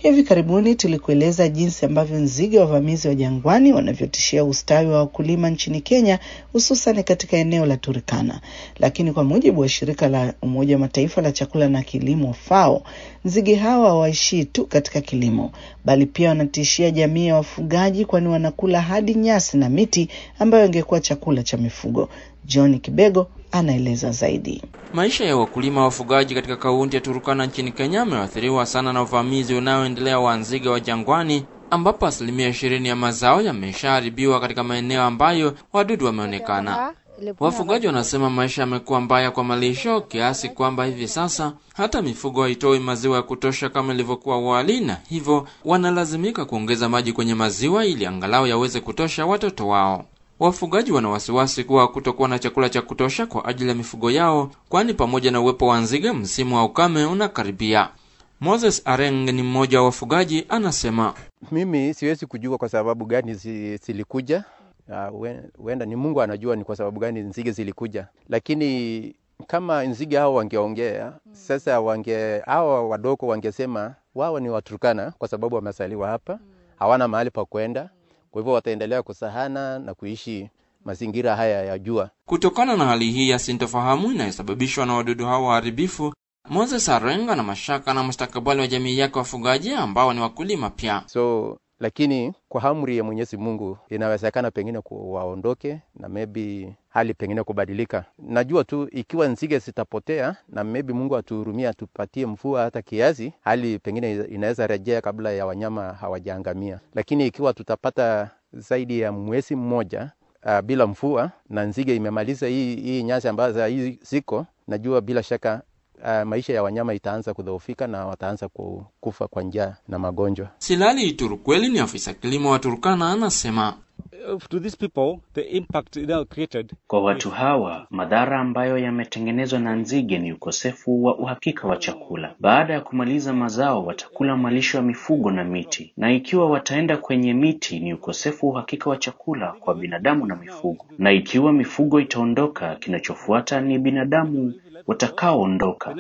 Hivi karibuni tulikueleza jinsi ambavyo nzige wavamizi wa jangwani wanavyotishia ustawi wa wakulima nchini Kenya, hususan katika eneo la Turkana. Lakini kwa mujibu wa shirika la Umoja wa Mataifa la chakula na kilimo FAO, nzige hawa hawaishii tu katika kilimo, bali pia wanatishia jamii ya wafugaji, kwani wanakula hadi nyasi na miti ambayo ingekuwa chakula cha mifugo. John Kibego anaeleza zaidi. Maisha ya wakulima wafugaji katika kaunti ya Turukana nchini Kenya yameathiriwa sana na uvamizi unaoendelea wa nzige wa jangwani, ambapo asilimia ishirini ya mazao yameshaharibiwa katika maeneo ambayo wadudu wameonekana. Wafugaji wanasema maisha yamekuwa mbaya kwa malisho kiasi kwamba hivi sasa hata mifugo haitoi maziwa ya kutosha kama ilivyokuwa awali, na hivyo wanalazimika kuongeza maji kwenye maziwa ili angalau yaweze kutosha watoto wao. Wafugaji wana wasiwasi kuwa kutokuwa na chakula cha kutosha kwa ajili ya mifugo yao, kwani pamoja na uwepo wa nzige, msimu wa ukame unakaribia. Moses Areng ni mmoja wa wafugaji, anasema mimi siwezi kujua kwa sababu gani zilikuja. Huenda uh, ni Mungu anajua ni kwa sababu gani nzige zilikuja, lakini kama nzige hao wangeongea sasa, wange hao wadogo wangesema wao ni Waturkana kwa sababu wamesaliwa hapa, hawana mahali pa kwenda kwa hivyo wataendelea kusahana na kuishi mazingira haya ya jua. Kutokana na hali hii ya sintofahamu inayosababishwa na wadudu hao waharibifu, Moses Arenga na mashaka na mustakabali wa jamii yake wafugaji ambao ni wakulima pia. So lakini kwa amri ya Mwenyezi Mungu inawezekana pengine waondoke na maybe hali pengine kubadilika. Najua tu ikiwa nzige zitapotea na maybe Mungu atuhurumia, atupatie mvua hata kiasi, hali pengine inaweza rejea kabla ya wanyama hawajaangamia. Lakini ikiwa tutapata zaidi ya mwezi mmoja uh, bila mvua na nzige imemaliza hii, hii nyasi ambazo hii ziko, najua bila shaka Uh, maisha ya wanyama itaanza kudhoofika na wataanza kufa kwa njaa na magonjwa. Silali Turukweli ni afisa kilimo wa Turkana, anasema To these people, the impact now created... Kwa watu hawa madhara ambayo yametengenezwa na nzige ni ukosefu wa uhakika wa chakula. Baada ya kumaliza mazao, watakula malisho ya mifugo na miti, na ikiwa wataenda kwenye miti, ni ukosefu wa uhakika wa chakula kwa binadamu na mifugo, na ikiwa mifugo itaondoka, kinachofuata ni binadamu watakaoondoka.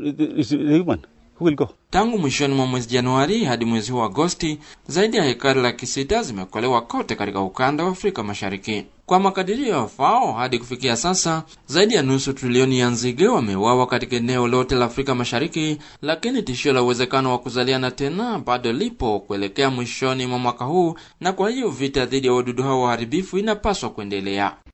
Tangu mwishoni mwa mwezi Januari hadi mwezi huu Agosti, zaidi ya hekari laki sita zimekolewa kote katika ukanda wa Afrika Mashariki. Kwa makadirio ya FAO, hadi kufikia sasa zaidi ya nusu trilioni ya nzige wameuawa katika eneo lote la Afrika Mashariki, lakini tishio la uwezekano wa kuzaliana tena bado lipo kuelekea mwishoni mwa mwaka huu, na kwa hiyo vita dhidi ya wadudu hao waharibifu inapaswa kuendelea.